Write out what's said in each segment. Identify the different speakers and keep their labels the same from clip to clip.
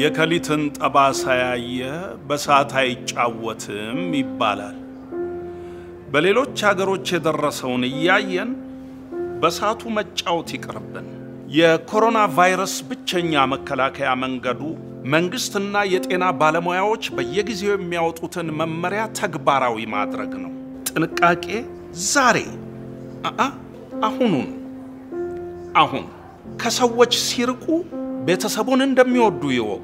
Speaker 1: የከሊትን ጠባሳ ያየ በሳት አይጫወትም ይባላል። በሌሎች አገሮች የደረሰውን እያየን በሳቱ መጫወት ይቅርብን። የኮሮና ቫይረስ ብቸኛ መከላከያ መንገዱ መንግስትና የጤና ባለሙያዎች በየጊዜው የሚያወጡትን መመሪያ ተግባራዊ ማድረግ ነው። ጥንቃቄ ዛሬ አአ አሁኑን አሁን ከሰዎች ሲርቁ ቤተሰቡን እንደሚወዱ ይወቁ።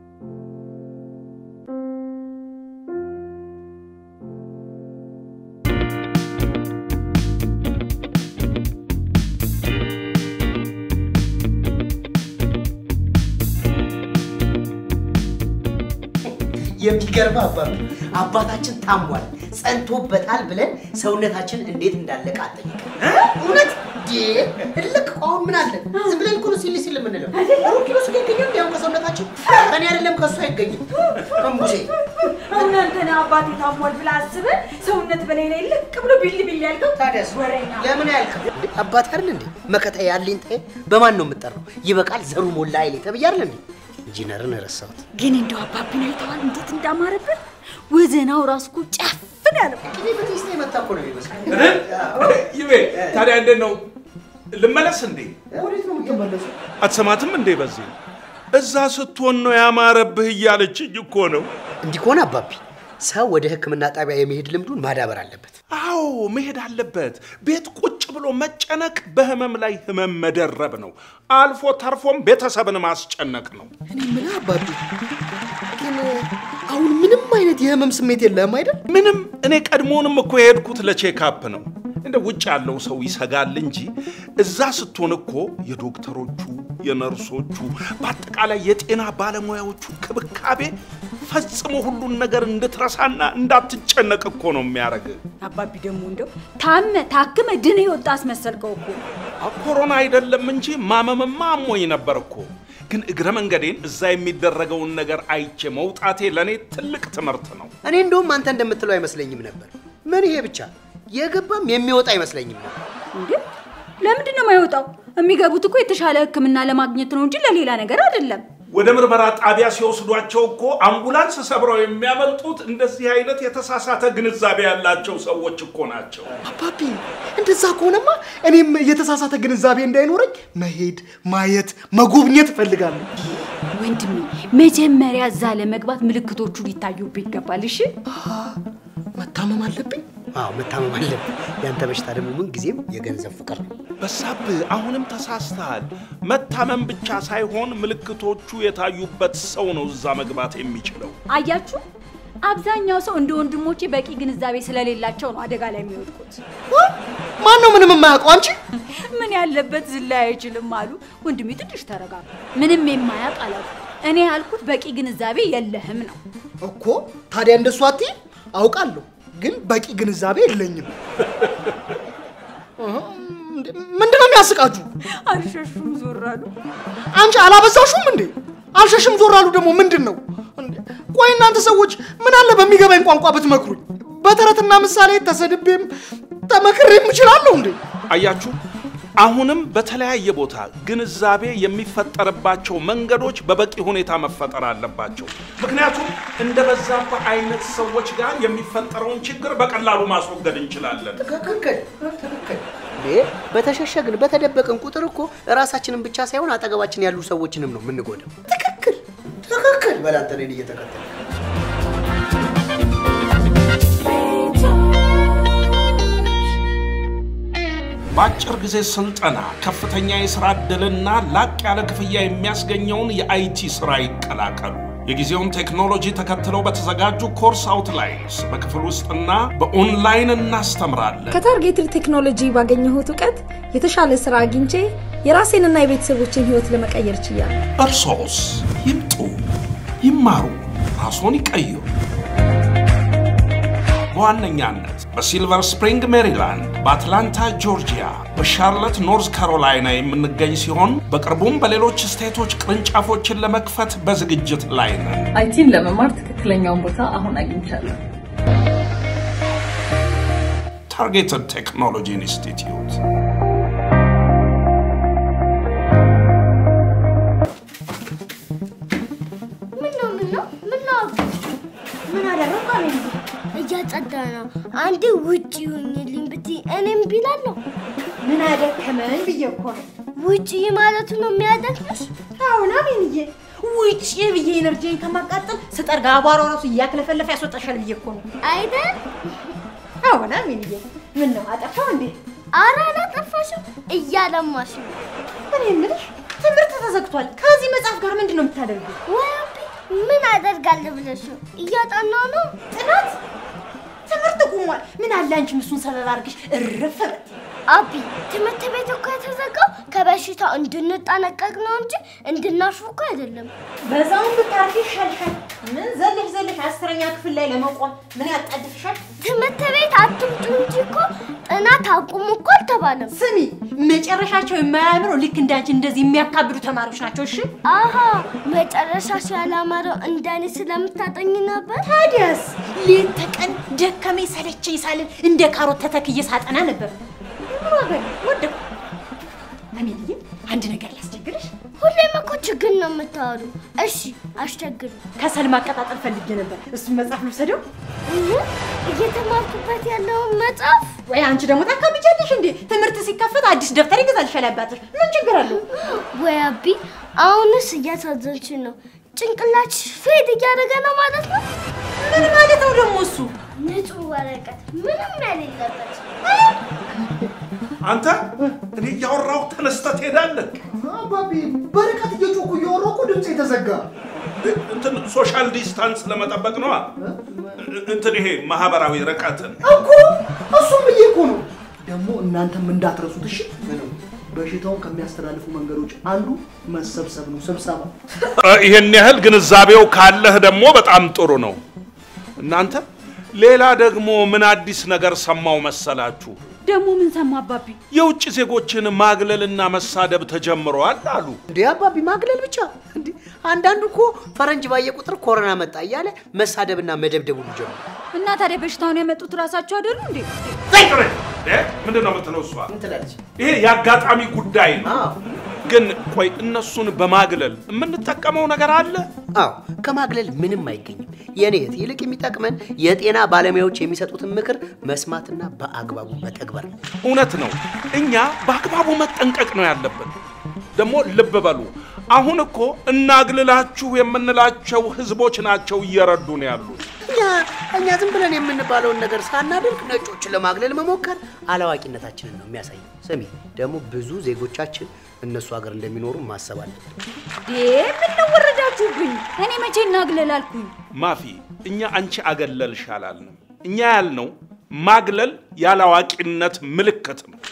Speaker 2: የሚገርም አባት አባታችን ታሟል ጸንቶበታል ብለን ሰውነታችን እንዴት እንዳለቀ አጠይቀን እውነት ልክ አሁን ምን አለን ዝም ብለን እኮ ነው ሲል ሲል የምንለው ሩብ ኪሎ ስጋ ይገኛል ያው ከሰውነታችን ከኔ አይደለም ከእሱ አይገኝም እምቡሴ
Speaker 3: እናንተን አባቴ ታሟል ብለህ አስበህ ሰውነት በላይ ላይ ልቅ ብሎ ቢል ቢል ያልከው
Speaker 2: ታዲያስ
Speaker 3: ወሬኛ
Speaker 2: ለምን ያልከው አባት አይደል እንዴ መከታ ያለኝ ታይ በማን ነው የምጠራው ይበቃል ዘሩ ሞላ አይሌ ተብዬ አይደል እንዴ ኢንጂነርን ረሳሁት
Speaker 3: ግን እንደው አባቢን አይተዋል እንዴት እንዳማረብን ወዘናው ራሱ እኮ ጨፍን ያለው
Speaker 2: ቅቤ በቴስታ የመጣ እኮ ነው የሚመስለው
Speaker 1: ይቤ ታዲያ እንዴት ነው ልመለስ እንዴ?
Speaker 2: ወዴት ነው የምትመለሱ
Speaker 1: አትሰማትም እንዴ? በዚህ እዛ ስትሆን ነው ያማረብህ እያለችኝ እኮ ነው።
Speaker 2: እንዲህ ከሆነ አባቢ ሰው ወደ ሕክምና ጣቢያ የመሄድ ልምዱን ማዳበር አለበት።
Speaker 1: አዎ መሄድ አለበት። ቤት ቁጭ ብሎ መጨነቅ በህመም ላይ ህመም መደረብ ነው። አልፎ ተርፎም ቤተሰብን ማስጨነቅ ነው።
Speaker 2: እኔ የምልህ አባቢ ግን አሁን ምንም አይነት የህመም ስሜት የለህም አይደል?
Speaker 1: ምንም እኔ ቀድሞውንም እኮ የሄድኩት ለቼካፕ ነው። እንደ ውጭ ያለው ሰው ይሰጋል እንጂ እዛ ስትሆን እኮ የዶክተሮቹ፣ የነርሶቹ፣ በአጠቃላይ የጤና ባለሙያዎቹ ክብካቤ ፈጽሞ ሁሉን ነገር እንድትረሳና እንዳትጨነቅ እኮ ነው የሚያደርግ።
Speaker 3: አባቢ ደግሞ እንደው ታመ ታክመ ድነ የወጣ አስመሰልከው እኮ
Speaker 1: ኮሮና አይደለም እንጂ ማመምማ አሞኝ ነበር እኮ። ግን እግረ መንገዴን እዛ የሚደረገውን ነገር አይቼ መውጣቴ ለእኔ ትልቅ ትምህርት ነው።
Speaker 2: እኔ እንደውም አንተ እንደምትለው አይመስለኝም ነበር። ምን ይሄ ብቻ የገባም የሚወጣ አይመስለኝም ነበር።
Speaker 3: እንዴ ለምንድን ነው የማይወጣው? የሚገቡት እኮ የተሻለ ሕክምና ለማግኘት ነው እንጂ ለሌላ ነገር አይደለም።
Speaker 1: ወደ ምርመራ ጣቢያ ሲወስዷቸው እኮ አምቡላንስ ሰብረው የሚያመልጡት እንደዚህ አይነት የተሳሳተ ግንዛቤ ያላቸው ሰዎች እኮ ናቸው።
Speaker 2: አባቢ እንደዛ ከሆነማ እኔም የተሳሳተ ግንዛቤ እንዳይኖረኝ መሄድ፣ ማየት፣ መጎብኘት እፈልጋለሁ።
Speaker 3: ወንድሜ መጀመሪያ እዛ ለመግባት ምልክቶቹ ሊታዩብህ ይገባል። እሺ
Speaker 2: መታመም አለብኝ? አዎ መታመም አለብኝ። ያንተ በሽታ ደግሞ ምን ጊዜም የገንዘብ ፍቅር ነው።
Speaker 1: በሳብህ አሁንም ተሳስተሃል። መታመም ብቻ ሳይሆን ምልክቶቹ የታዩበት ሰው ነው እዛ መግባት የሚችለው።
Speaker 3: አያችሁ፣ አብዛኛው ሰው እንደ ወንድሞቼ በቂ ግንዛቤ ስለሌላቸው ነው አደጋ ላይ የሚወድቁት።
Speaker 2: ማን ነው ምንም የማያውቀው? አንቺ
Speaker 3: ምን ያለበት ዝላይ አይችልም አሉ። ወንድሜ ትንሽ ተረጋጋ። ምንም የማያውቅ አላሉ። እኔ ያልኩት በቂ ግንዛቤ የለህም ነው።
Speaker 2: እኮ ታዲያ እንደሱ አትይ። አውቃለሁ ግን በቂ ግንዛቤ የለኝም። ምንድን ነው የሚያስቃችሁ?
Speaker 3: አልሸሹም ዞር አሉ።
Speaker 2: አንቺ አላበዛሹም እንዴ? አልሸሽም ዞር አሉ ደግሞ ምንድን ነው? እንዴ፣ ቆይ እናንተ ሰዎች ምን አለ በሚገባኝ ቋንቋ ብትመክሩኝ? በተረትና ምሳሌ ተሰድቤም ተመክሬም እችላለሁ እንዴ?
Speaker 1: አያችሁ፣ አሁንም በተለያየ ቦታ ግንዛቤ የሚፈጠርባቸው መንገዶች በበቂ ሁኔታ መፈጠር አለባቸው። ምክንያቱም እንደ በዛብህ አይነት ሰዎች ጋር የሚፈጠረውን ችግር በቀላሉ ማስወገድ እንችላለን።
Speaker 2: ትክክል ትክክል። እንዴ በተሸሸግን በተደበቅን ቁጥር እኮ ራሳችንን ብቻ ሳይሆን አጠገባችን ያሉ ሰዎችንም ነው የምንጎዳው። ትክክል ትክክል። በላንተ እኔን እየተከተል
Speaker 1: በአጭር ጊዜ ስልጠና ከፍተኛ የሥራ ዕድልና ላቅ ያለ ክፍያ የሚያስገኘውን የአይቲ ሥራ ይቀላቀሉ። የጊዜውን ቴክኖሎጂ ተከትለው በተዘጋጁ ኮርስ አውትላይንስ በክፍል ውስጥና በኦንላይን እናስተምራለን።
Speaker 4: ከታርጌትድ ቴክኖሎጂ ባገኘሁት እውቀት የተሻለ ስራ አግኝቼ የራሴንና የቤተሰቦችን ህይወት ለመቀየር ችያለሁ።
Speaker 1: እርሶስ ይምጡ፣ ይማሩ፣ ራስዎን ይቀይሩ። በዋነኛነት በሲልቨር ስፕሪንግ ሜሪላንድ፣ በአትላንታ ጆርጂያ፣ በሻርለት ኖርዝ ካሮላይና የምንገኝ ሲሆን በቅርቡም በሌሎች ስቴቶች ቅርንጫፎችን ለመክፈት በዝግጅት ላይ ነን።
Speaker 5: አይቲን ለመማር ትክክለኛውን ቦታ አሁን አግኝቻለሁ።
Speaker 1: ታርጌትድ ቴክኖሎጂ ኢንስቲትዩት
Speaker 6: እያጸዳ ነው። አንዴ ውጭ ይሁኝልኝ ብትይ እኔም ቢላለሁ።
Speaker 3: ምን አደከመኝ ብዬ እኮ ነው።
Speaker 6: ውጭ ማለቱ ነው የሚያደክምሽ?
Speaker 3: አሁን አሜንዬ ውጭ ብዬ ኤነርጂን ከማቃጠል ስጠርጋ አቧራው ራሱ እያክለፈለፈ ያስወጣሻል ብዬ እኮ ነው።
Speaker 6: አይደል?
Speaker 3: አሁን አሜንዬ ምን ነው አጠፋው እንዴ?
Speaker 6: ኧረ አላጠፋሽም፣ እያለማሽ ነው።
Speaker 3: እኔ የምልሽ ትምህርት ተዘግቷል። ከዚህ መጽሐፍ ጋር ምንድን ነው የምታደርጊው?
Speaker 6: ወይ አቢ፣ ምን አደርጋለሁ ብለሽ ነው? እያጠናሁ ነው።
Speaker 3: ጥናት ትምህርት ቁሟል። ምን አለ አንቺም እሱን ሰበብ አድርገሽ እርፍ በይ።
Speaker 6: አቢ፣ ትምህርት ቤት እኮ የተዘጋው ከበሽታው እንድንጠነቀቅ ነው እንጂ እንድናርፍ እኮ አይደለም።
Speaker 3: በዛውን ብታርፊ ይሻልሻል። ምን ዘለሽ ዘለሽ አስረኛ ክፍል ላይ ለመቆም ምን ያጣድፍሻል?
Speaker 6: ትምህርት ቤት አትምጡ እንጂ እኮ ጥናት አቁሙ እኮ አልተባለም።
Speaker 3: ስሚ መጨረሻቸው የማያምረው ልክ እንዳንቺ እንደዚህ የሚያካብዱ ተማሪዎች ናቸው። እሺ
Speaker 6: አሃ መጨረሻሽ ያላማረው እንደኔ ስለምታጠኝ ነበር።
Speaker 3: ታዲያስ ሌት ተቀን ደከመኝ ሰለቸኝ ሳልን እንደ ካሮት ተተክዬ ሳጠና ነበር። ምን ዋጋ አለው? ወደኩ። አሜልዬ አንድ ነገር ላስቸግርሽ።
Speaker 6: ሁሌም እኮ ችግር ነው የምታወሩ። እሺ አስቸግሩ።
Speaker 3: ከሰል ማቀጣጠል ፈልጌ ነበር። እሱን መጽሐፍ ልውሰደው
Speaker 6: እህ፣ እየተማርኩበት ያለውን መጽሐፍ
Speaker 3: ወይ? አንቺ ደግሞ ታካብጃለሽ እንዴ? ትምህርት ሲከፈት አዲስ ደብተር ይገዛልሻል አባትሽ። ምን ችግር አለው?
Speaker 6: ወይ አቢ፣ አሁንስ እያሳዘንሽ ነው። ጭንቅላትሽ ፌድ እያደረገ ነው ማለት ነው።
Speaker 3: ምን ማለት ነው ደግሞ እሱ?
Speaker 6: ንጹህ ወረቀት ምንም የሌለበት
Speaker 1: አንተ እኔ እያወራሁ ተነስተህ ትሄዳለህ።
Speaker 2: አባቢ በርቀት እየጮኩ እያወራሁ እኮ ድምፅ የተዘጋ
Speaker 1: እንትን ሶሻል ዲስታንስ ለመጠበቅ ነዋ። እንትን ይሄ ማህበራዊ ርቀትን
Speaker 2: እኮ እሱም ብዬ እኮ ነው። ደግሞ እናንተም እንዳትረሱት እሺ። በሽታውን ከሚያስተላልፉ መንገዶች አንዱ መሰብሰብ ነው፣ ስብሰባ።
Speaker 1: ይሄን ያህል ግንዛቤው ካለህ ደግሞ በጣም ጥሩ ነው። እናንተ ሌላ ደግሞ ምን አዲስ ነገር ሰማው መሰላችሁ?
Speaker 3: ደግሞ ምን ሰማ አባቢ?
Speaker 1: የውጭ ዜጎችን ማግለልና መሳደብ ተጀምረዋል አሉ።
Speaker 2: እንዴ አባቢ ማግለል ብቻ እንዴ! አንዳንዱ እኮ ፈረንጅ ባየ ቁጥር ኮሮና መጣ እያለ መሳደብና መደብደብ ሁሉ ጀመረ።
Speaker 3: እና ታዲያ በሽታውን ያመጡት ራሳቸው አይደሉ እንዴ?
Speaker 1: ምንድን ነው የምትለው እሷ?
Speaker 2: ምን ትላለች?
Speaker 1: ይሄ የአጋጣሚ ጉዳይ ነው።
Speaker 2: አዎ
Speaker 1: ግን ቆይ እነሱን በማግለል የምንጠቀመው ነገር አለ?
Speaker 2: አዎ ከማግለል ምንም አይገኝም። የኔ እህት፣ ይልቅ የሚጠቅመን የጤና ባለሙያዎች የሚሰጡትን ምክር መስማትና በአግባቡ መተግበር ነው።
Speaker 1: እውነት ነው። እኛ በአግባቡ መጠንቀቅ ነው ያለብን። ደግሞ ልብ በሉ፣ አሁን እኮ እናግልላችሁ የምንላቸው ህዝቦች ናቸው እየረዱ ነው ያሉት።
Speaker 2: እኛ እኛ ዝም ብለን የምንባለውን ነገር ሳናደርግ ነጮችን ለማግለል መሞከር አላዋቂነታችንን ነው የሚያሳየው። ስሚ ደግሞ ብዙ ዜጎቻችን እነሱ ሀገር እንደሚኖሩ ማሰብ አለብን።
Speaker 3: ዴ ምን ነው ወረዳችሁብኝ? እኔ መቼ እናግለል አልኩኝ?
Speaker 1: ማፊ፣ እኛ አንቺ አገለልሽ አላልንም። እኛ ያልነው ማግለል ያላዋቂነት ምልክት ነው።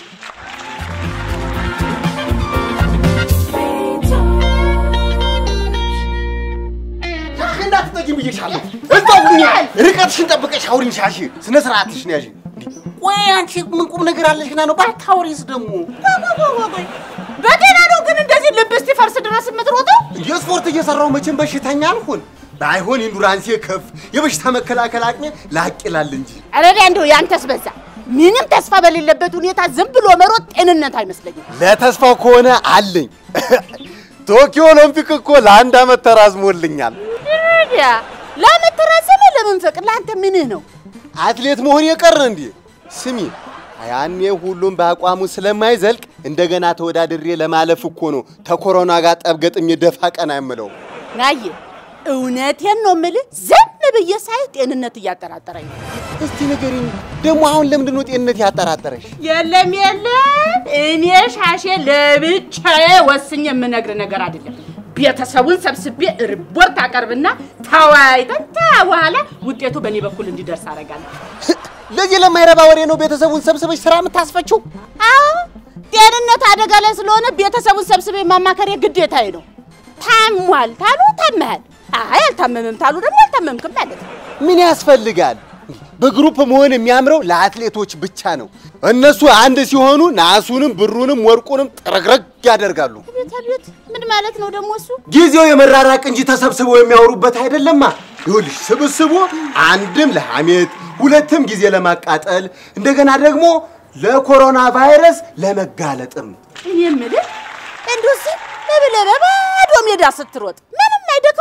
Speaker 7: እንዳትጠጊ ብዬሻለሁ። እዛው ሁኚ። ርቀትሽን ጠብቀሽ አውሪኝ። ሻሺ ስነ ስርዓትሽን ያዢ። ቆይ አንቺ ምን ቁም ነገር አለሽና ነው ባታውሪስ ደግሞ?
Speaker 8: በጤና ነው ግን እንደዚህ ልብ እስኪፈርስ ድረስ የምትሮጠው?
Speaker 7: የስፖርት እየሰራው መቼም በሽተኛ አልሆን። ባይሆን ኢንዱራንሴ ከፍ፣ የበሽታ መከላከል አቅሜ ላቅ ይላል እንጂ
Speaker 8: አረዳ እንደው ያንተስ በዛ። ምንም ተስፋ በሌለበት ሁኔታ ዝም ብሎ መሮጥ ጤንነት አይመስለኝም።
Speaker 7: ለተስፋው ከሆነ አለኝ። ቶኪዮ ኦሎምፒክ እኮ ለአንድ ዓመት ተራዝሞልኛል።
Speaker 8: ረዳ ለምን ትረዝም? ለምን ፍቅር ለአንተ ምንህ ነው?
Speaker 7: አትሌት መሆን የቀረ እንዴ? ስሚ ያኔ ሁሉም በአቋሙ ስለማይዘልቅ እንደገና ተወዳድሬ ለማለፍ እኮ ነው ተኮሮና ጋር ጠብገጥም የደፋ ቀና የምለው።
Speaker 8: ናየ እውነቴን ነው የምልህ። ዝም ብዬ ሳይ ጤንነት እያጠራጠረኝ ነው።
Speaker 7: እስቲ ንገሪኝ ደግሞ አሁን ለምንድን ነው ጤንነት ያጠራጠረሽ?
Speaker 8: የለም የለም፣ እኔ ሻሼ ለብቻዬ ወስኜ የምነግር ነገር አይደለም። ቤተሰቡን ሰብስቤ ሪፖርት አቀርብና ተወያይተን በኋላ ውጤቱ በእኔ በኩል እንዲደርስ አደርጋለሁ።
Speaker 7: ለዚህ ለማይረባ ወሬ ነው ቤተሰቡን ሰብስበሽ ስራ የምታስፈችው?
Speaker 8: አዎ ጤንነት አደጋ ላይ ስለሆነ ቤተሰቡን ሰብስቤ ማማከር ግዴታዬ ነው። ታሟል ታሉ ታመሃል፣ አይ አልታመምም ታሉ ደግሞ አልታመምክም ማለት ነው።
Speaker 7: ምን ያስፈልጋል? በግሩፕ መሆን የሚያምረው ለአትሌቶች ብቻ ነው። እነሱ አንድ ሲሆኑ ናሱንም ብሩንም ወርቁንም ጥረግረግ ያደርጋሉ።
Speaker 8: ቤት ቤት ምን ማለት ነው ደግሞ እሱ?
Speaker 7: ጊዜው የመራራቅ እንጂ ተሰብስበው የሚያወሩበት አይደለማ። ይኸውልሽ ስብስቡ አንድም ለሐሜት ሁለትም ጊዜ ለማቃጠል እንደገና ደግሞ ለኮሮና ቫይረስ ለመጋለጥም
Speaker 8: እኔ የምልህ እንደው ዝም ብለህ በባዶ ሜዳ ስትሮጥ ምንም አይደክምም?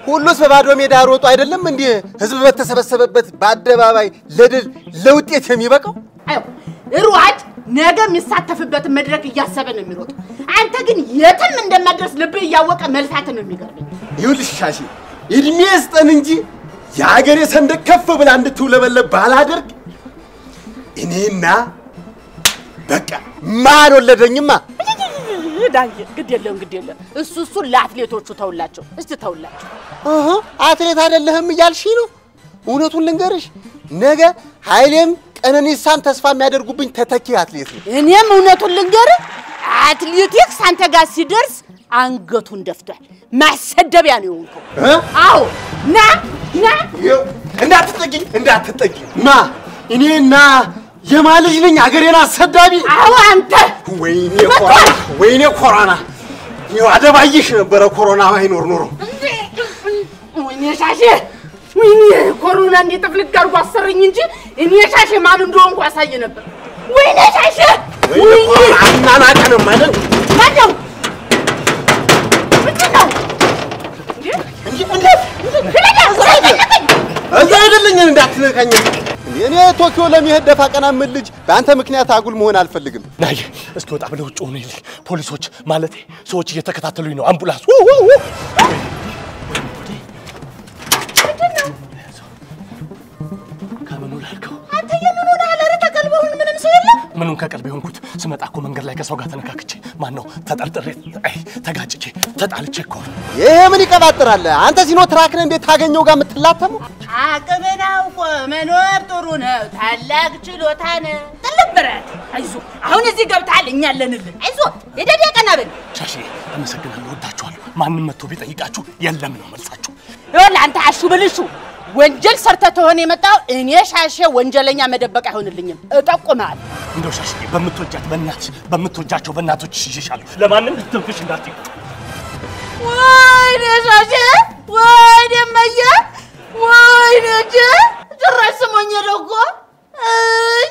Speaker 7: ሁሉስ በባዶ ሜዳ ሮጦ አይደለም እንዲህ ህዝብ በተሰበሰበበት በአደባባይ ለድል ለውጤት የሚበቃው?
Speaker 8: አዮ ሯጭ ነገ የሚሳተፍበትን መድረክ እያሰበ ነው የሚሮጠው። አንተ ግን የትም እንደማድረስ ልብህ እያወቀ መልፋት ነው የሚገርመኝ።
Speaker 7: ይኸውልሽ ሻሺ እድሜ ስጠን እንጂ የሀገሬ ሰንደቅ ከፍ ብላ እንድትውለበለብ ባላደርግ እኔና በቃ ማን ወለደኝማ።
Speaker 8: ዳንዬ ግድ የለም ግድ የለም። እሱ እሱ ለአትሌቶቹ ተውላቸው፣ እስቲ ተውላቸው።
Speaker 7: እህ፣ አትሌት አይደለህም እያልሽ ነው? እውነቱን ልንገርሽ ነገ ኃይሌም ቀነኒሳም ተስፋ የሚያደርጉብኝ ተተኪ አትሌት ነው።
Speaker 8: እኔም እውነቱን ልንገርህ አትሌቲክስ አንተ ጋር ሲደርስ አንገቱን ደፍቷል። ማሰደቢያ ነው የሆንከው።
Speaker 7: እ?
Speaker 8: አዎ ና ና
Speaker 7: ይኸው እንዳትጠጊኝ እንዳትጠጊኝ ማ እኔና የማ ልጅ ነኝ አገሬን አሰዳቢ?
Speaker 8: አዎ አንተ
Speaker 7: ወይኔ ኮሮና ወይኔ ኮሮና ይኸው አደባይሽ ነበረ ኮሮና ባይኖር ኖሮ
Speaker 8: ወይኔ ሻሼ ወይኔ ኮሮና እንዴት ጥፍልግ አድርጎ አሰረኝ እንጂ እኔ ሻሼ ማን እንደሆንኩ አሳይ ነበር። ወይኔ ሻሼ
Speaker 7: ወይኔ ኮሮና አናናቀንም አይደል
Speaker 8: ማነው? ምንድን ነው?
Speaker 7: እንጂ እንዴት እዛ አይደለኝ እንዳትነካኝ እኔ ቶኪዮ ለመሄድ ደፋ ቀና የምል ልጅ በአንተ ምክንያት አጉል መሆን አልፈልግም
Speaker 9: ናይ እስኪ ወጣ ብለህ ውጭ ሆነልኝ። ፖሊሶች ማለቴ ሰዎች እየተከታተሉኝ ነው። አምቡላንስ ው ው ው! ከምኑ ላልከው?
Speaker 8: አንተ የምን ሆነሃል? ኧረ ተቀልበውን ምንም ሰው የለም።
Speaker 9: ምኑን ከቀልብ የሆንኩት ስመጣ እኮ መንገድ ላይ ከሰው ጋር ተነካክቼ ማን ነው ተጠርጥሬ አይ ተጋጭቼ ተጣልቼ እኮ ነው።
Speaker 7: ይሄ ምን ይቀባጥራል አንተ ሲኖ ትራክን እንዴት ታገኘው ጋር የምትላተመው
Speaker 8: አቅምን አውቆ መኖር ጥሩ ነው። ታላቅ ችሎታ ነው። ጥልም ብረት አይዞ አሁን እዚህ ገብተሃል፣ እኛ አለንልን። አይዞ የደዴ ቀና በል።
Speaker 9: ሻሼ አመሰግናለሁ፣ ወዳችኋለሁ። ማንም መጥቶ ቢጠይቃችሁ የለም ነው መልሳችሁ።
Speaker 8: ይኸውልህ አንተ አሹ ብልሹ ወንጀል ሰርተህ ተሆነ የመጣው እኔ ሻሼ ወንጀለኛ መደበቅ አይሆንልኝም። እጠቁምሃለሁ።
Speaker 9: እንደው ሻሼ በምትወጃት በእናትሽ በምትወጃቸው በእናቶች ይዤሻለሁ። ለማንም ትንፍሽ እንዳትይ።
Speaker 8: ወይኔ ሻሼ፣ ወይኔ እመዬ፣ ወይኔ እጄ ጭራሽ ስሞኝ ሄደ እኮ። እይ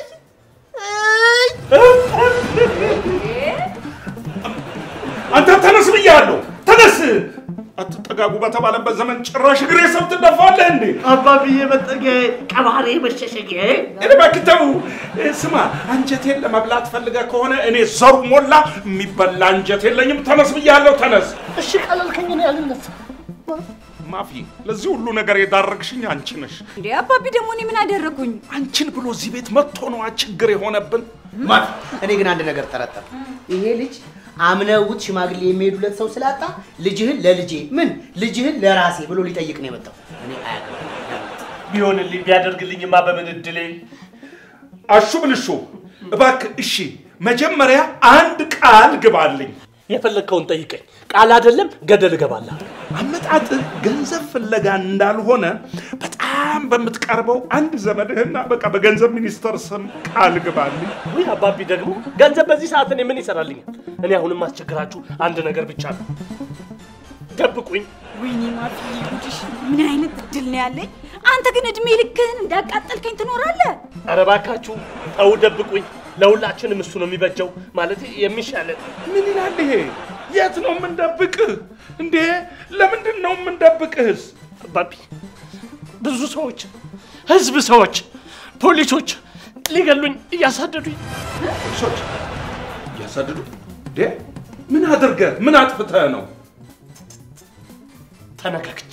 Speaker 8: እይ
Speaker 1: አንተ ተነስ ብያለሁ፣ ተነስ። አትጠጋጉ በተባለበት ዘመን ጭራሽ እግሬ ሰብ ትደፋለህ እንዴ?
Speaker 10: አባብዬ መጠጊያዬ፣ ቀባሪ መሸሸጊያዬ።
Speaker 1: እኔ እባክህ ተው። ስማ፣ አንጀቴን ለመብላት ፈልገህ ከሆነ እኔ ዘሩ ሞላ የሚበላ አንጀት የለኝም። ተነስ ብያለሁ፣ ተነስ።
Speaker 10: እሺ ቀለልከኝ፣ እኔ አልነሳም።
Speaker 1: ማፊ፣ ለዚህ ሁሉ ነገር የዳረግሽኝ አንቺ ነሽ።
Speaker 3: እንዴ አባቢ ደግሞ እኔ ምን አደረኩኝ?
Speaker 1: አንቺን ብሎ እዚህ ቤት መጥቶ ነዋ ችግር የሆነብን።
Speaker 2: ማፊ፣ እኔ ግን አንድ ነገር ጠረጠር። ይሄ ልጅ አምነውት ሽማግሌ የሚሄዱለት ሰው ስላጣ ልጅህን ለልጄ ምን ልጅህን ለራሴ ብሎ ሊጠይቅ ነው የመጣው። እኔ አያገባኝም።
Speaker 9: ቢሆንልኝ ቢያደርግልኝማ በምን እድሌ
Speaker 1: አሹ ብልሹ፣ እባክህ እሺ፣ መጀመሪያ አንድ ቃል ግባልኝ።
Speaker 9: የፈለግከውን ጠይቀኝ። ቃል አይደለም ገደል እገባለሁ።
Speaker 1: አመጣጥህ ገንዘብ ፍለጋ እንዳልሆነ በጣም በምትቀርበው አንድ ዘመድህና በቃ በገንዘብ ሚኒስቴር ስም ቃል ግባልኝ።
Speaker 9: ውይ አባቢ ደግሞ ገንዘብ በዚህ ሰዓት እኔ ምን ይሰራልኛል? እኔ አሁንም ማስቸግራችሁ አንድ ነገር ብቻ ነው። ደብቁኝ።
Speaker 3: ወይኔ ማፊ ጉድሽ! ምን አይነት እድል ነው ያለኝ? አንተ ግን እድሜ ልክህን እንዳቃጠልከኝ ትኖራለህ።
Speaker 9: ኧረ እባካችሁ ተው፣ ደብቁኝ። ለሁላችንም እሱ ነው የሚበጀው፣ ማለት የሚሻለን።
Speaker 1: ምን ይላል ይሄ? የት ነው የምንደብቅህ እንዴ? ለምንድን ነው የምንደብቅህስ?
Speaker 9: አባቢ ብዙ ሰዎች፣ ህዝብ ሰዎች፣ ፖሊሶች ሊገሉኝ እያሳደዱኝ
Speaker 1: ፖሊሶች እያሳደዱ እንዴ? ምን አድርገህ ምን አጥፍተህ ነው?
Speaker 9: ተነካክቼ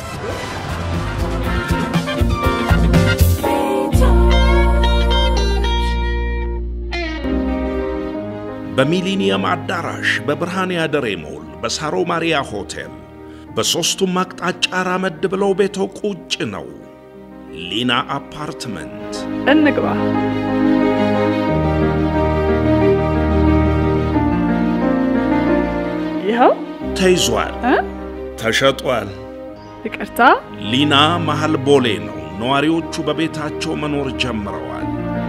Speaker 1: በሚሊኒየም አዳራሽ፣ በብርሃን ያደሬ ሞል፣ በሳሮ ማሪያ ሆቴል በሦስቱም አቅጣጫ ራመድ ብለው ቤቶ ቁጭ ነው። ሊና አፓርትመንት
Speaker 5: እንግባ። ይኸው
Speaker 1: ተይዟል፣
Speaker 5: እ?
Speaker 1: ተሸጧል።
Speaker 5: ይቅርታ፣
Speaker 1: ሊና መሃል ቦሌ ነው። ነዋሪዎቹ በቤታቸው መኖር ጀምረዋል።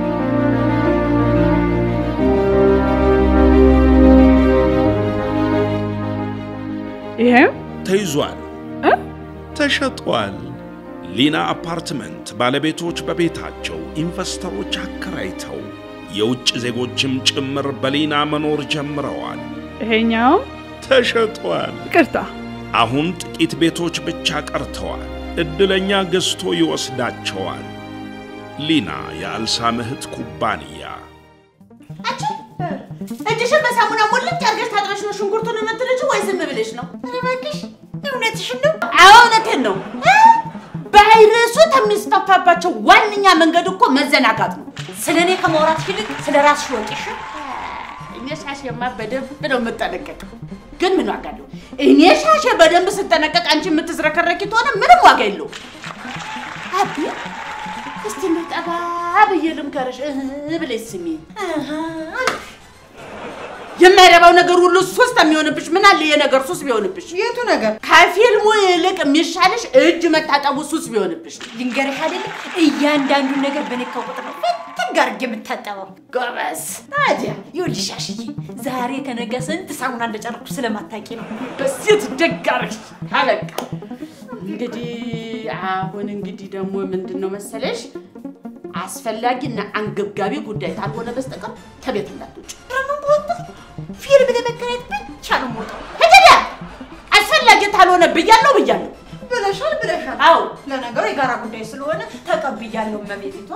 Speaker 5: ይሄው
Speaker 1: ተይዟል፣
Speaker 5: እ?
Speaker 1: ተሸጧል። ሊና አፓርትመንት ባለቤቶች በቤታቸው ኢንቨስተሮች አከራይተው የውጭ ዜጎችም ጭምር በሊና መኖር ጀምረዋል።
Speaker 5: ይሄኛው
Speaker 1: ተሸጧል።
Speaker 5: ይቅርታ፣
Speaker 1: አሁን ጥቂት ቤቶች ብቻ ቀርተዋል። ዕድለኛ ገዝቶ ይወስዳቸዋል። ሊና የአልሳም እህት ኩባንያ
Speaker 8: እጅሽን በሳሙና ሞልጭ አድርገሽ ታጥበሽ ነው ሽንኩርቱን የምትልጪው ወይ ዝም ብለሽ ነው? ኧረ እባክሽ እውነትሽን ነው? አዎ እውነቴን ነው። እ? ቫይረሱ ከሚስፋፋባቸው ዋነኛ መንገድ እኮ መዘናጋት ነው።
Speaker 3: ስለ እኔ ከማውራት ይልቅ ስለ ራስሽ ወቂሽ።
Speaker 8: እኔ ሻሼማ በደንብ ነው የምጠነቀቀው። ግን ምን ዋጋ አለው? እኔ ሻሼ በደንብ ስጠነቀቅ አንቺ የምትዝረከረኪ ከሆነ ምንም ዋጋ የለውም። አቢ እስቲ መጠባ ብዬ ልምከርሽ እህ ብለሽ ስሚ። የማይረባው ነገር ሁሉ ሱስ የሚሆንብሽ ምን አለ የነገር ሱስ ቢሆንብሽ?
Speaker 3: የቱ ነገር?
Speaker 8: ከፊልሙ ይልቅ የሚሻልሽ እጅ መታጠቡ ሱስ ቢሆንብሽ።
Speaker 3: ልንገርሽ አይደለም እያንዳንዱን ነገር በነካው ቁጥር ነው ፍትግ አድርጌ የምታጠበው።
Speaker 8: ጎበዝ። ታዲያ
Speaker 3: ይኸውልሽ አሽዬ ዛሬ ከነገ ስንት ሳሙና እንደጨረኩ ስለማታውቂ ነው።
Speaker 8: በሴት ደግ አደረግሽ። አበቃ እንግዲህ አሁን እንግዲህ ደግሞ ምንድን ነው መሰለሽ አስፈላጊና አንገብጋቢ ጉዳይ ካልሆነ በስተቀር ከቤት እንዳትወጪ።
Speaker 3: ደግሞ በወጣ ፊልም ለመከራየት ብቻ ነው የምወጣው።
Speaker 8: ሄደዳ አስፈላጊ ካልሆነ ብያለሁ ብያለሁ።
Speaker 3: ብለሻል ብለሻል።
Speaker 8: አዎ
Speaker 3: ለነገሩ የጋራ ጉዳይ ስለሆነ ተቀብያለሁ። እመቤቴቷ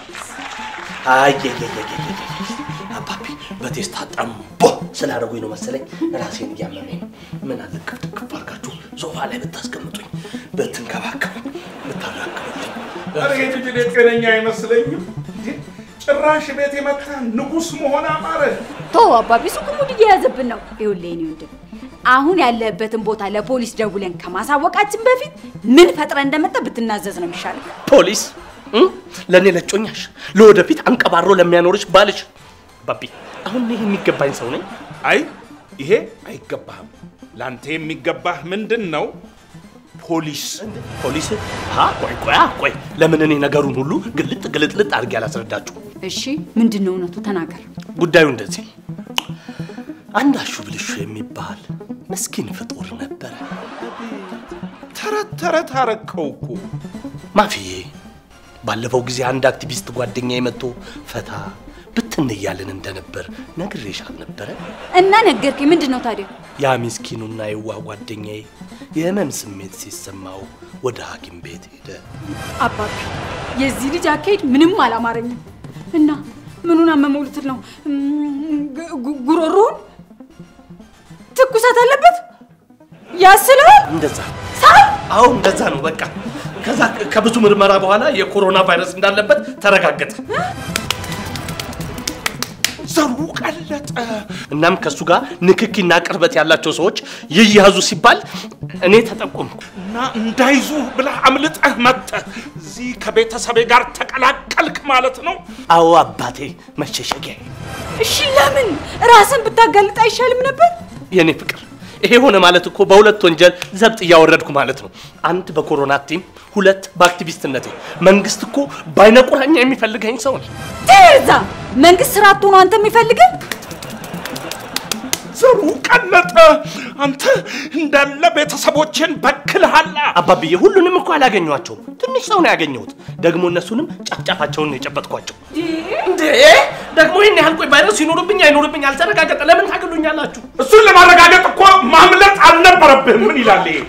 Speaker 9: አየየየየየ አባቢ በቴስታ ጠምቦ ስላደረጉኝ ነው መሰለኝ ራሴን እያመመኝ ነው። ምን አለ ክፍት ክፍ አድርጋችሁ ሶፋ ላይ ብታስቀምጡኝ፣ ብትንከባከቡኝ፣ ብታራክቡልኝ።
Speaker 1: ኧረ ይሄ ልጅ እኔ ጤነኛ አይመስለኝም። ጭራሽ ቤት የመጣ ንጉሥ መሆን አማረ።
Speaker 11: ተው አባቢ፣ እሱ ሙድ እየያዘብን ነው። ይኸውልህ የእኔ ወንድም አሁን ያለህበትን ቦታ ለፖሊስ ደውለን ከማሳወቃችን በፊት ምን ፈጥረ እንደመጣ ብትናዘዝ ነው የሚሻለው።
Speaker 9: ፖሊስ እም? ለእኔ ለጮኛሽ፣ ለወደፊት አንቀባሮ ለሚያኖርሽ ባልሽ። አባቢ አሁን ይህ የሚገባኝ ሰው ነኝ?
Speaker 1: አይ ይሄ አይገባህም። ለአንተ የሚገባህ ምንድን ነው? ፖሊስ
Speaker 9: ፖሊስ? አ ቆይ ቆይ አ ቆይ፣ ለምን እኔ ነገሩን ሁሉ ግልጥ ግልጥልጥ አድርጌ አላስረዳችሁ?
Speaker 11: እሺ ምንድን ነው እውነቱ? ተናገር።
Speaker 9: ጉዳዩ እንደዚህ ነው። አንድ አሹ ብልሹ የሚባል ምስኪን ፍጡር ነበረ።
Speaker 1: ተረት ተረት አረከው እኮ
Speaker 9: ማፍዬ፣ ባለፈው ጊዜ አንድ አክቲቪስት ጓደኛ መጥቶ ፈታ ብትን እያልን እንደነበር ነግሬሽ አልነበረ?
Speaker 11: እና ነገርከኝ። ምንድን ነው ታዲያ?
Speaker 9: ያ ምስኪኑና የዋህ ጓደኛዬ የህመም ስሜት ሲሰማው ወደ ሐኪም ቤት ሄደ።
Speaker 11: አባቢ የዚህ ልጅ አካሄድ ምንም አላማረኝም። እና ምኑን አመመው ልትል ነው? እም፣ ግ- ጉ- ጉሮሮውን ትኩሳት አለበት ያስላል።
Speaker 9: እንደዛ
Speaker 11: ሳይ
Speaker 9: አዎ፣ እንደዛ ነው በቃ። ከዛ ከብዙ ምርመራ በኋላ የኮሮና ቫይረስ እንዳለበት ተረጋገጠ።
Speaker 1: ዘሩ ቀለጠ።
Speaker 9: እናም ከእሱ ጋር ንክኪና ቅርበት ያላቸው ሰዎች ይያዙ ሲባል እኔ ተጠቆምኩ።
Speaker 1: እና እንዳይዙ ብለህ አምልጠህ መጥተህ እዚህ ከቤተሰቤ ጋር ተቀላቀልክ ማለት ነው።
Speaker 9: አዎ አባቴ መሸሸጊያ።
Speaker 11: እሺ ለምን ራስን ብታጋልጥ አይሻልም ነበር?
Speaker 9: የኔ ፍቅር ይሄ ሆነ ማለት እኮ በሁለት ወንጀል ዘብጥ እያወረድኩ ማለት ነው። አንድ በኮሮና ቲም፣ ሁለት በአክቲቪስትነቴ። መንግስት እኮ በአይነ ቁራኛ የሚፈልገኝ ሰው ነው።
Speaker 11: ትዛ መንግስት ስራ አጥቶ ነው አንተ የሚፈልግህ?
Speaker 1: ዘሩ ቀለጠ። አንተ እንዳለ ቤተሰቦችን በክልሃላ።
Speaker 9: አባብዬ ሁሉንም እኮ አላገኟቸውም። ትንሽ ሰው ነው ያገኘሁት። ደግሞ እነሱንም ጫፍጫፋቸውን ነው የጨበጥኳቸው። እንዴ ደግሞ ይህን ያህል ቆይ ቫይረሱ ይኖርብኝ አይኖርብኝ አልተረጋገጠ። ለምን ታገሉኛላችሁ?
Speaker 1: እሱን ለማረጋገጥ እኮ ማምለጥ አልነበረብህም። ምን ይላል ይሄ?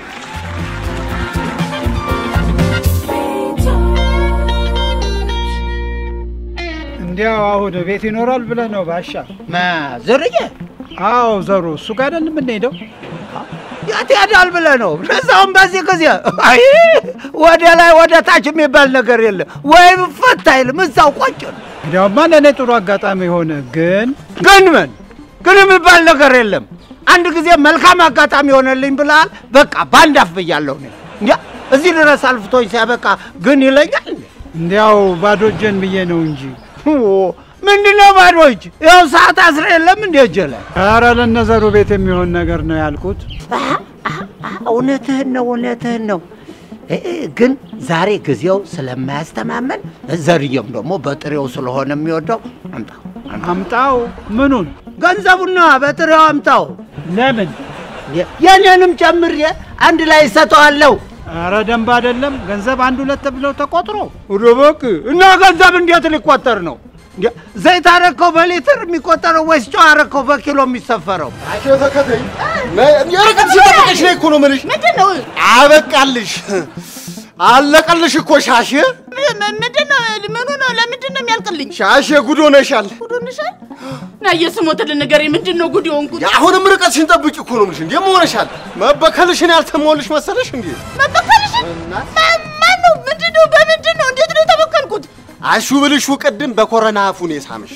Speaker 12: እንዲያው አሁን ቤት ይኖራል ብለህ ነው ባሻ?
Speaker 10: ማ ዘርዬ?
Speaker 12: አዎ ዘሩ እሱ ጋር አይደል የምንሄደው?
Speaker 10: የት ያዳል ብለህ ነው? ለዛውም በዚህ ጊዜ አይ ወደ ላይ ወደ ታች የሚባል ነገር የለም። ወይም ፈታ አይልም እዛው ቆጭ ነው።
Speaker 12: እንዲያውማ ለእኔ ጥሩ አጋጣሚ ሆነ። ግን
Speaker 10: ግን ምን ግን የሚባል ነገር የለም። አንድ ጊዜ መልካም አጋጣሚ ሆነልኝ ብለሃል። በቃ በአንድ አፍ ብያለሁ እኔ። እንጃ እዚህ ድረስ አልፍቶኝ ሲያበቃ ግን ይለኛል እንዴ?
Speaker 12: እንዲያው ባዶ እጄን ብዬ ነው እንጂ
Speaker 10: ምንድነው ባዶ እጅ? ያው ሰዓት አስረ የለም እንዴ እጄ ላይ?
Speaker 12: ኧረ ለነዘሩ ቤት የሚሆን ነገር ነው ያልኩት።
Speaker 10: እውነትህን ነው፣ እውነትህን ነው። እ- እ- ግን ዛሬ ጊዜው ስለማያስተማመን ዘርየም ደግሞ በጥሬው ስለሆነ የሚወደው አምጣው
Speaker 12: አምጣው። ምኑን?
Speaker 10: ገንዘቡና በጥሬው አምጣው።
Speaker 12: ለምን?
Speaker 10: የኔንም ጨምሬ አንድ ላይ እሰጠዋለሁ።
Speaker 12: ኧረ ደንብ አይደለም። ገንዘብ አንድ ሁለት ብለው ተቆጥሮ
Speaker 10: ሩብክ እና ገንዘብ እንዴት ሊቆጠር ነው? እንዴ ዘይት አረከው በሊትር የሚቆጠረው ወይስ ጨው አረከው በኪሎ የሚሰፈረው?
Speaker 7: አሽ ተከተይ የርቀት ሲጠብቅሽ ነው እኮ ነው የምልሽ።
Speaker 8: ምንድን ነው
Speaker 7: አበቃልሽ፣ አለቀልሽ እኮ ሻሽ
Speaker 8: ምንድን ነው ምኑ ነው ለምንድን ነው የሚያልቅልኝ
Speaker 7: ሻሽ ጉድ ሆነሻል።
Speaker 8: ጉዶንሻል እና የስሞትልን ንገረኝ ምንድን ነው ጉድ የሆንኩት
Speaker 7: አሁንም ርቀትሽን ጠብቂ እኮ ነው የምልሽ። እንዴ ሆነሻል? መበከልሽን ያልተሞልሽ መሰለሽ እንዴ?
Speaker 8: መበከልሽን ማን ነው ምንድን ነው በምንድን ነው እንዴት ነው የተበከልኩት
Speaker 7: አሹ ብልሹ ቅድም በኮረና አፉን የሳምሽ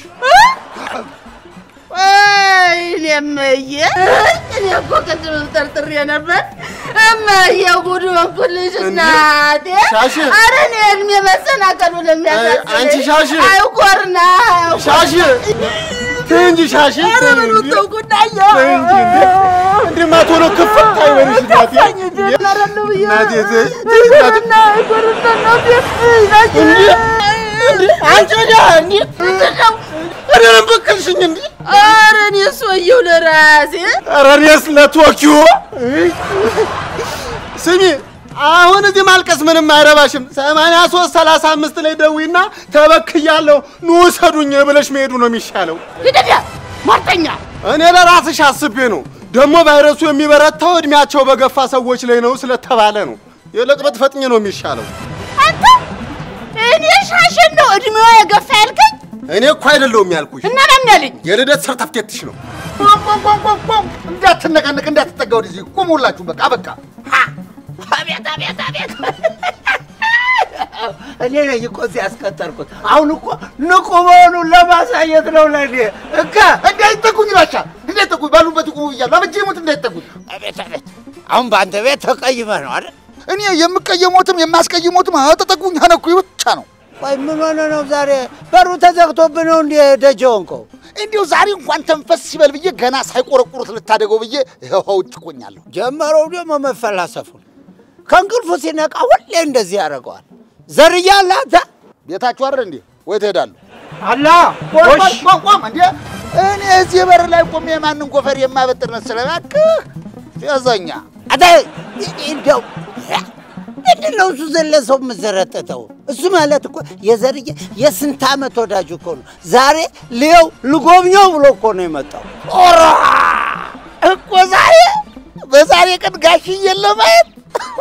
Speaker 8: ወይኔ እመዬ እኔ እኮ ቅድም ጠርጥሬ ነበር እመዬ ጉድ ሆንኩልሽ እናቴ
Speaker 7: ሻሽ!
Speaker 8: ኧረ እኔ እድሜ መሰናከሉ ለሚያሳስበኝ
Speaker 7: አንቺ ሻሽ!
Speaker 8: አይኮርና
Speaker 7: ሻሽ ተይ እንጂ ሻሽ
Speaker 8: ኧረ
Speaker 7: ተይ
Speaker 8: ምን
Speaker 7: እንጂ።
Speaker 8: ተውኩና
Speaker 7: ተይ እንጂ እንዴ! እንዴ ማቶሎ ክፍት አይበልሽ እናቴ።
Speaker 8: ነረሉ ብዬ
Speaker 7: እናቴ ተይ ተይ እናቴ።
Speaker 8: እና አይኮርና እናቴ
Speaker 7: እንዴ! እንዴ! አንቺ ወዲያ እንዴ! እኔ ነኝ በቀልሽኝ እንዴ!
Speaker 8: ኧረ እኔ ሰውዬው ለራሴ
Speaker 7: ኧረ እኔስ ለቶኪዮ ስሚ አሁን እዚህ ማልቀስ ምንም አይረባሽም። ሰማንያ ሦስት ሰላሳ አምስት ላይ ደዊና ተበክያለሁ ኑ ውሰዱኝ ብለሽ መሄዱ ነው የሚሻለው።
Speaker 8: ሂደት ሟርተኛ
Speaker 7: እኔ ለራስሽ አስቤ ነው። ደግሞ ቫይረሱ የሚበረታው እድሜያቸው በገፋ ሰዎች ላይ ነው ስለተባለ ነው። የለቅ ብትፈጥኝ ነው የሚሻለው።
Speaker 8: አንተ እኔ ሻሽን ነው እድሜዋ የገፋ ያልከኝ
Speaker 7: እኔ እኮ አይደለሁም ያልኩሽ፣
Speaker 8: እና ማን ያለኝ
Speaker 7: የልደት ሰርተፍኬትሽ ነው።
Speaker 13: እንዳትነቀንቅ እንዳትጠጋ ወደዚህ ቁም ሁላችሁ በቃ በቃ
Speaker 8: አቤት አቤት አቤት
Speaker 10: እኔ ነኝ እኮ እዚህ ያስቀጠርኩት። አሁን እኮ ንቁ መሆኑን ለማሳየት ነው ለእኔ እከ
Speaker 13: እንዳይጠጉኝ ባሻ እንዳይጠጉኝ ባሉበት ቁሙ ብያለሁ። አበጀ ሞት እንዳይጠጉኝ።
Speaker 10: አቤት አቤት። አሁን በአንተ ቤት ተቀይመህ ነው አይደል?
Speaker 13: እኔ የምቀየሞትም የማስቀይሞትም አጠጠጉኝ አነኩኝ ብቻ ነው።
Speaker 10: ቆይ ምን ሆነ ነው ዛሬ በሩ ተዘግቶብህ ነው እንዴ ደጀ ሆንከው?
Speaker 13: እንዲሁ ዛሬ እንኳን ተንፈስ ሲበል ብዬ ገና ሳይቆረቁሩት ልታደገው ብዬ ይኸው ውጭ ቆኛለሁ።
Speaker 10: ጀመረው ደግሞ መፈላሰፉን። ከእንቅልፉ ሲነቃ ሁሌ እንደዚህ ያደርገዋል። ዘርያ አለ አንተ
Speaker 13: ቤታችሁ አይደል እንዴ? ወይ ትሄዳለሁ?
Speaker 10: አላ
Speaker 13: ቆም ቆም ቆም እንዴ! እኔ እዚህ በር ላይ ቆሜ የማንን ጎፈር የማበጥር መሰለህ? እባክህ ፌዘኛ
Speaker 10: አታ እንደው ምንድን ነው እሱ ዘለ ሰው የምዘረጠተው? እሱ ማለት እኮ የዘርዬ የስንት ዓመት ወዳጅ እኮ ነው። ዛሬ ልየው ልጎብኘው ብሎ እኮ ነው የመጣው።
Speaker 13: ኦራ እኮ ዛሬ በዛሬ ቀን ጋሽዬን ለማየት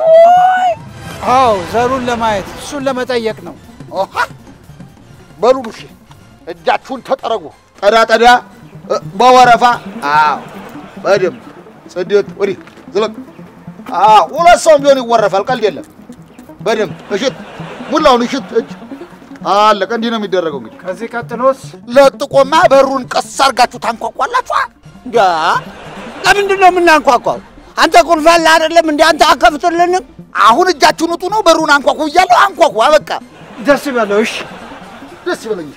Speaker 12: አዎ ዘሩን ለማየት እሱን ለመጠየቅ ነው።
Speaker 13: ኦሃ! በሉ እሺ፣ እጃችሁን ተጠረጉ። ጠዳ ጠዳ እ፣ በወረፋ አዎ፣ በደምብ ጽድት ወዲህ ዝለቅ። አዎ፣ ሁለት ሰውም ቢሆን ይወረፋል። ቀልድ የለም። በደምብ እሽት፣ ሙላውን እሽት። እጅ አለቀ። እንዲህ ነው የሚደረገው። እንግዲህ
Speaker 12: ከዚህ ቀጥሎስ
Speaker 13: ለጥቆማ በሩን ቀስ አድርጋችሁ ታንኳኳላችኋ።
Speaker 10: ዳ ለምንድን ነው የምናንኳኳው? አንተ ቁልፍ አለ አይደለም እንዴ? አንተ አከፍትልንም?
Speaker 13: አሁን እጃችሁን ውጡ ነው። በሩን አንኳኩ እያለሁ አንኳኩ። አበቃ።
Speaker 12: ደስ ይበለው። እሺ
Speaker 13: ደስ ይበለኝ።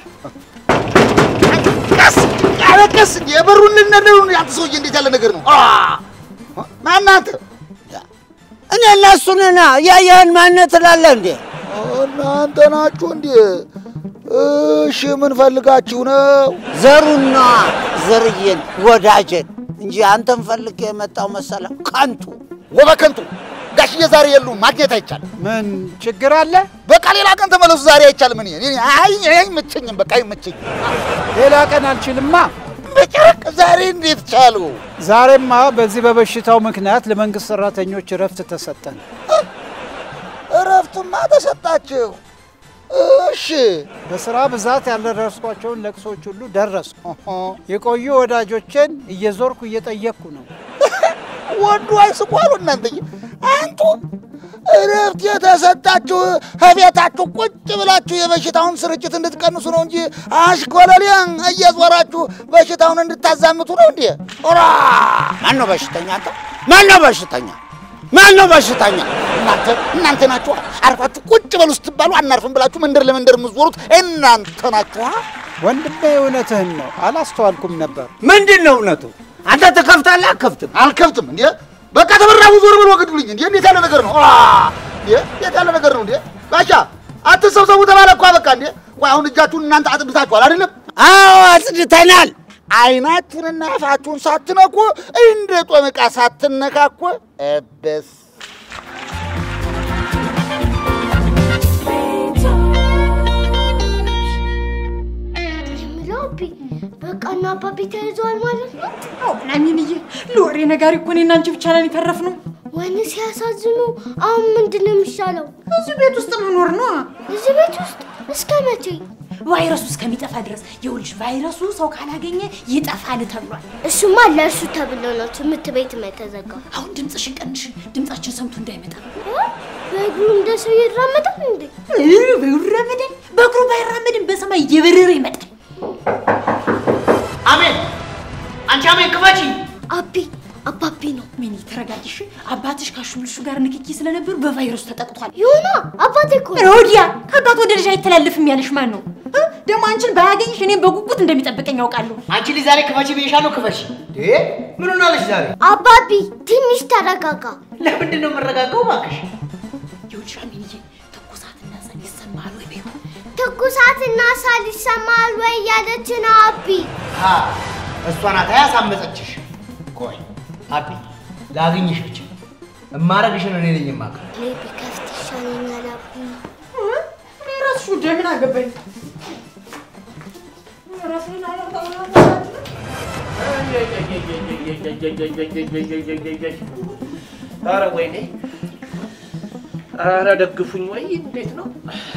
Speaker 13: ቀስ ኧረ ቀስ የበሩን ልነደሩ ያንተ ሰውዬ እንዴት ያለ ነገር ነው? ማነህ አንተ?
Speaker 10: እኔ እና እሱ ነና ያየህን ማነህ ትላለህ እንዴ?
Speaker 13: እናንተ ናችሁ እንዴ? እሺ ምን ፈልጋችሁ ነው?
Speaker 10: ዘሩና ዘርዬን ወዳጀን እንጂ አንተን ፈልጌ የመጣው መሰለህ? ከንቱ
Speaker 13: ወበከንቱ ጋሽዬ ዛሬ የሉም፣ ማግኘት አይቻልም።
Speaker 12: ምን ችግር አለ?
Speaker 13: በቃ ሌላ ቀን ተመለሱ። ዛሬ አይቻልም። እኔ እኔ አይ አይመቸኝም፣ በቃ አይመቸኝም።
Speaker 12: ሌላ ቀን አልችልማ።
Speaker 13: በጭራቅ ዛሬ እንዴት ቻሉ?
Speaker 12: ዛሬማ በዚህ በበሽታው ምክንያት ለመንግስት ሰራተኞች እረፍት ተሰጠን።
Speaker 13: እረፍትማ ተሰጣችሁ። እሺ
Speaker 12: በስራ ብዛት ያልደረስኳቸውን ለቅሶች ሁሉ ደረስኩ። የቆዩ ወዳጆቼን እየዞርኩ እየጠየቅኩ ነው።
Speaker 13: ወዱ አይስቋሉ እናንተዬ። አንቱ እረፍት የተሰጣችሁ ከቤታችሁ ቁጭ ብላችሁ የበሽታውን ስርጭት እንድትቀንሱ ነው እንጂ አሽኮለሊያን እየዞራችሁ በሽታውን እንድታዛምቱ ነው እንዴ? ራ
Speaker 10: ማን ነው በሽተኛ? አንተ ማን ነው በሽተኛ? ማን ነው በሽተኛ?
Speaker 13: እናንተ እናንተ ናችሁ። አርፋችሁ ቁጭ በሉ ስትባሉ አናርፍም ብላችሁ መንደር ለመንደር የምትዞሩት እናንተ ናችሁ።
Speaker 12: ወንድሜ እውነትህን ነው፣ አላስተዋልኩም ነበር።
Speaker 10: ምንድን ነው እውነቱ? አንተ ትከፍታለህ? አከፍትም?
Speaker 13: አልከፍትም እንዴ? በቃ ተበራቡ ዞር ብሎ ወግዱልኝ እንዴ! እንዴት ያለ ነገር ነው? አ! እንዴ እንዴት ያለ ነገር ነው እንዴ? ጋሻ አትሰብሰቡ ተባለ እኮ በቃ እንዴ! ቆይ አሁን እጃችሁን እናንተ አጽድታችኋል አይደለም?
Speaker 10: አዎ አጽድተናል።
Speaker 13: አይናችሁንና አፋችሁን ሳትነኩ እንደ ጦም ዕቃ ሳትነካኩ እብስ
Speaker 6: በቃ እና አባቢ ተይዘዋል ማለት ነው?
Speaker 3: ናሚንዬ ለወሬ ነጋሪ እኮ እኔና አንቺ ብቻ ነን የተረፍነው።
Speaker 6: ወይኔ ሲያሳዝኑ። አሁን ምንድን ነው የሚሻለው?
Speaker 3: እዚህ ቤት ውስጥ መኖር ነው።
Speaker 6: እዚህ ቤት ውስጥ እስከ መቼ?
Speaker 3: ቫይረሱ እስከሚጠፋ ድረስ ይኸውልሽ፣ ቫይረሱ ሰው ካላገኘ ይጠፋል ተብሏል።
Speaker 6: እሱማ ለእሱ ተብሎ ነው ትምህርት ቤት የተዘጋው።
Speaker 3: አሁን ድምፅሽን ቀንሽ፣ ድምፃችን ሰምቶ እንዳይመጣ።
Speaker 6: በእግሩ እንደ ሰው ይራመዳል እንዴ?
Speaker 3: ይራመዳል። በእግሩ ባይራመድም በሰማይ እየበረረ ይመጣል።
Speaker 2: አሜን፣ አንቺ አሜን ክፈቺ።
Speaker 6: አቢ አባቢ ነው።
Speaker 3: ሚኒ ተረጋጊሽ። አባትሽ ካሹልሹ ጋር ንክኪ ስለነበሩ በቫይረሱ ተጠቅቷል።
Speaker 6: ይሁና አባቴ እኮ
Speaker 3: ሮዲያ ከአባት ወደ ልጅ አይተላለፍም ያለሽ ማን ነው? እ? ደግሞ አንቺን ባያገኝሽ እኔም በጉጉት እንደሚጠብቀኝ ያውቃለሁ።
Speaker 2: አንቺ ልጅ ዛሬ ክፈቺ ብዬሻለሁ፣ ክፈቺ። እንዴ ምን ሆናለሽ ዛሬ?
Speaker 6: አባቢ ትንሽ ተረጋጋ።
Speaker 2: ለምንድን ነው የምረጋጋው? እባክሽ
Speaker 3: ይኸውልሽ አሚንዬ ትኩሳትና ሳል ይሰማል ወይ ቢሆን
Speaker 6: ትኩሳትና ሳል ይሰማል ወይ እያለች ነው አቢ።
Speaker 2: አ እሷ ናት ያሳመፀችሽ። ቆይ አቢ ላግኝሽ ብቻ እማረግሽን እኔ ነኝ የማውቀው።
Speaker 6: እኔ ቢከፍት ይሻለኛል አቢ።
Speaker 3: እኔ እራስሽ ጉዳይ ምን አገባኝ?
Speaker 9: ኧረ ወይኔ! ኧረ ደግፉኝ! ወይ እንዴት ነው?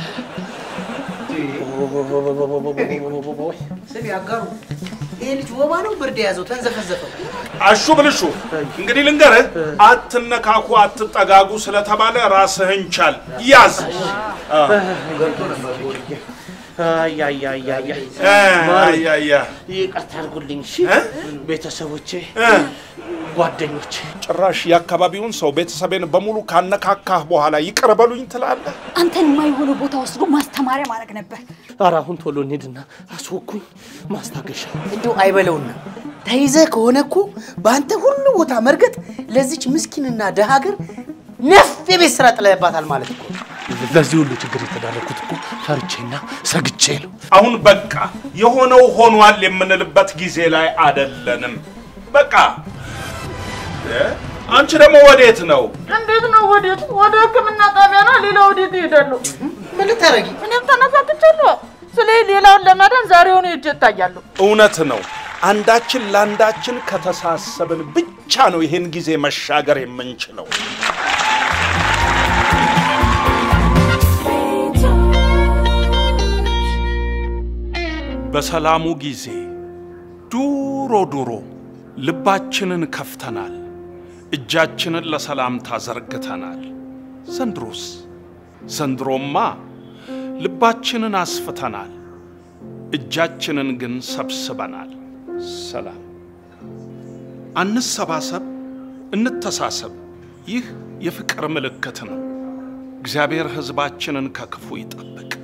Speaker 2: ስሚ አጋሩ፣ ይሄ ልጅ ወባ ነው ብርድ የያዘው ተንዘፈዘፈ።
Speaker 1: አሹ ብልሹ እንግዲህ ልንገርህ፣ አትነካኩ፣ አትጠጋጉ ስለተባለ ራስህን ቻል። ያዝ አ፣
Speaker 9: ገብቶ ነበር ጎልዬ። አያያያያ
Speaker 1: እ፣ አያያ
Speaker 9: ይቅርታ አድርጉልኝ እሺ። ቤተሰቦቼ፣
Speaker 1: እ፣
Speaker 9: ጓደኞቼ
Speaker 1: ጭራሽ የአካባቢውን ሰው ቤተሰቤን በሙሉ ካነካካህ በኋላ ይቅር በሉኝ ትላለህ?
Speaker 11: አንተን የማይሆነ ቦታ ወስዶ ማስተማሪያ ማድረግ ነበር።
Speaker 9: ኧረ አሁን ቶሎ እንሂድና አስወኩኝ ማስታገሻ
Speaker 2: እንደው አይበለውና ተይዘህ ከሆነ እኮ በአንተ ሁሉ ቦታ መርገጥ ለዚች ምስኪንና ደሃ ሀገር ነፍ የቤት ስራ ጥለህባታል ማለት እኮ ነው።
Speaker 9: ለዚህ ሁሉ ችግር የተዳረኩት እኮ ፈርቼና ሰግቼ ነው።
Speaker 1: አሁን በቃ የሆነው ሆኗል የምንልበት ጊዜ ላይ አደለንም። በቃ እ፣ አንቺ ደግሞ ወዴት ነው?
Speaker 8: እንዴት ነው? ወዴት? ወደ ሕክምና ጣቢያ ነው። ሌላ ወዴት እሄዳለሁ?
Speaker 2: ምን ልታረጊ?
Speaker 8: እኔም ተነሳክቻለሁ። ስለ ሌላውን ለማዳን ዛሬውኑ ሄጄ እታያለሁ።
Speaker 1: እውነት ነው። አንዳችን ለአንዳችን ከተሳሰብን ብቻ ነው ይሄን ጊዜ መሻገር የምንችለው። በሰላሙ ጊዜ ዱሮ ዱሮ ልባችንን ከፍተናል፣ እጃችንን ለሰላምታ ዘርግተናል። ዘንድሮስ ዘንድሮማ ልባችንን አስፍተናል፣ እጃችንን ግን ሰብስበናል። ሰላም። አንሰባሰብ፣ እንተሳሰብ። ይህ የፍቅር ምልክት ነው። እግዚአብሔር ሕዝባችንን ከክፉ ይጠብቅ።